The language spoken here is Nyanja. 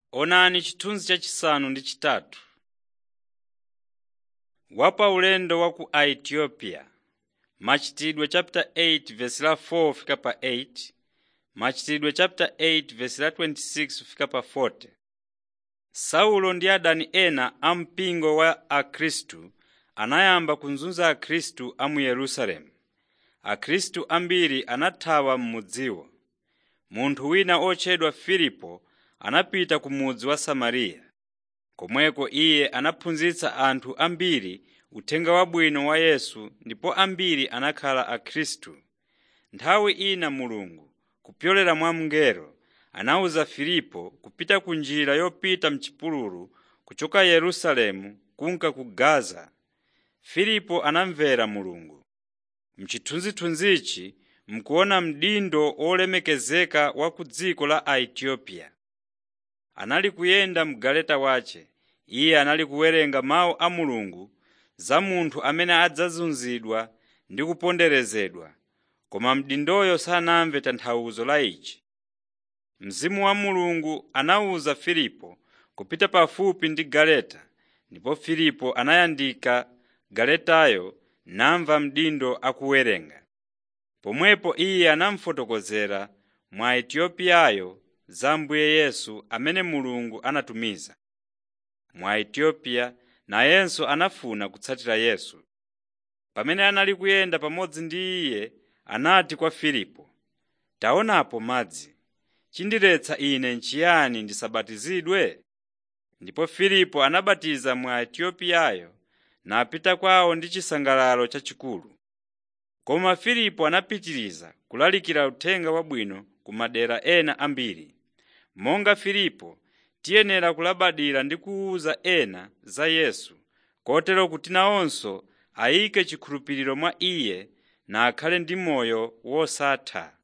Onani chithunzi chachisanu ndi chitatu. Wa paulendo wa ku Aetiyopiya Machitidwe chapter 8 verse la 4 fika pa 8 Machitidwe chapter 8 verse la 26 fika pa 40 Saulo ndi adani ena a mpingo wa Akhristu anayamba kuzunza Akhristu a mu Yerusalemu. Akhristu ambiri anathawa m'mudziwo. Munthu wina otchedwa Filipo anapita ku mudzi wa Samariya. Komweko iye anaphunzitsa anthu ambiri uthenga wabwino wa Yesu ndipo ambiri anakhala Akhristu. Nthawi ina Mulungu, kupyolera mwa mngelo, anawuza Filipo kupita ku njira yopita m'chipululu kuchoka Yerusalemu kunka ku Gaza. Filipo anamvera Mulungu. M'chithunzithunzichi mukuona mdindo wolemekezeka wa ku dziko la Aetiyopiya. Anali kuyenda m'galeta wace. Iye anali kuwerenga mawu a Mulungu za munthu amene adzazunzidwa ndi kuponderezedwa, koma mdindoyo sanamve tanthauzo la ichi. Mzimu wa Mulungu anawuza Filipo kupita pafupi ndi galeta, ndipo Filipo anayandika galetayo namva mdindo akuwerenga. Pomwepo iye anamufotokozera Mwaetiyopiyayo za Ambuye Yesu amene Mulungu anatumiza. Mwaetiyopiya nayenso anafuna kutsatira Yesu. Pamene anali kuyenda pamodzi ndi iye anati kwa Filipo, “Taonapo madzi. Chindiretsa ine n'chiyani ndisabatizidwe?” Ndipo Filipo anabatiza Mwaetiyopiyayo napita kwawo ndi chisangalalo chachikulu. Koma Filipo anapitiriza kulalikira Uthenga Wabwino ku madera ena ambiri. Monga Filipo, tiyenera kulabadira ndi kuwuza ena za Yesu, kotero kuti nawonso ayike chikhulupiriro mwa Iye na akhale ndi moyo wosatha.